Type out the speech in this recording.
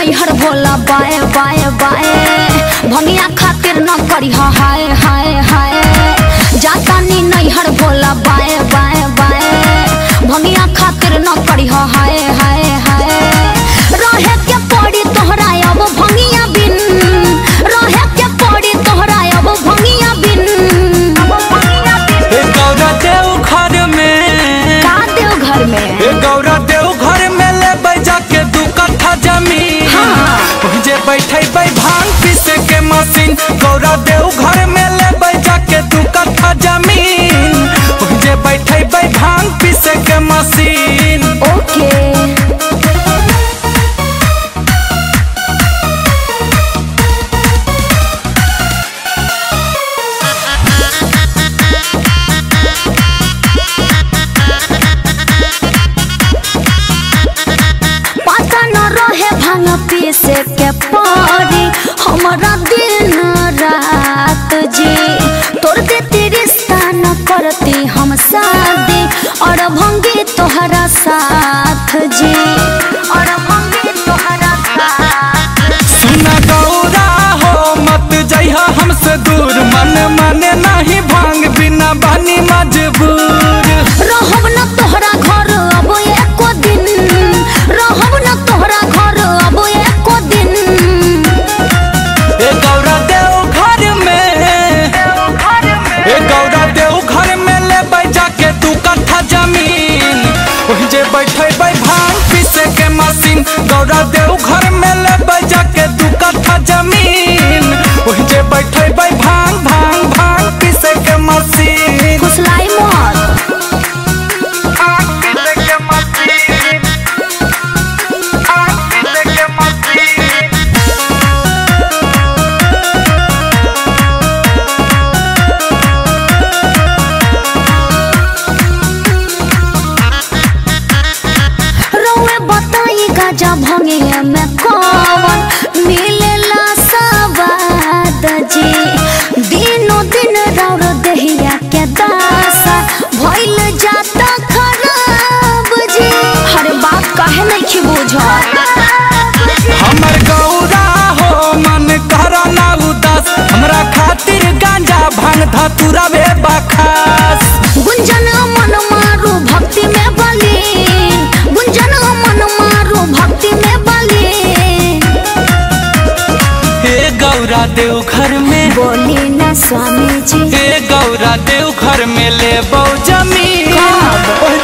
नैहर भोला बाए बाए बाए भंगिया खातिर न करी हाय हाय हाय जाता नी नैहर भोला बाए बाए बाए भंगिया खातिर न करी हाय हाय हाय रहे के पड़ी तोहरा अब भंगिया बिन रहे के पड़ी तोहरा अब भंगिया बिन ए गौरा देव घर में का देव घर में ए गौरा देव घर में ले बैजा के दू कट्ठा जमीन हाँ। वहीं जे बैठे बै भांग पीसे के मशीन गौरा देव घर में ले बैजा के दू कट्ठा जमीन वहीं जे बैठे बै भांग पीसे के मशीन ओके पता न रहे भांग पीसे के पड़ी हमारा दिन रात जी तोर देती रिश्ता न करती हम शादी और भंगी तोहरा साथ जी और भंगी तोहरा साथ सुना गौरा हो मत जइहा हमसे दूर मन माने नहीं भांग बिना बनी मजबूर रहब न तोहरा घर अब एको दिन रहब न तोहरा घर अब एको दिन ए गौरा देव घर में ए गौरा देव घर में ले बैजा के तू कट्ठा जमीन वहीं जे बैठे बै भांग पीसे के मशीन गौरा देव घर में ले बैजा के तू कट्ठा जमीन वहीं जे बैठे बै भांग भांग भांग पीसे के मशीन फुसलाई मत भांग पीसे के मशीन भांग पीसे के मशीन रउए बताई गाजा भंगे में कौन मिलेला सवाद जी दिनो दिन रौर दहिया के दासा भइल जाता खराब जी हरे बात काहे नहीं बुझत हमर गौरा हो मन करा ना उदास हमरा खातिर गांजा भांग धतुरा बे बखास गुंजन मन मारू भक्ति में बली गुंजन मन मारू भक्ति में बली हे गौरा देव घर में बोली न स्वामी जी हे गौरा देव घर में ले बौ जमीन कब? ओह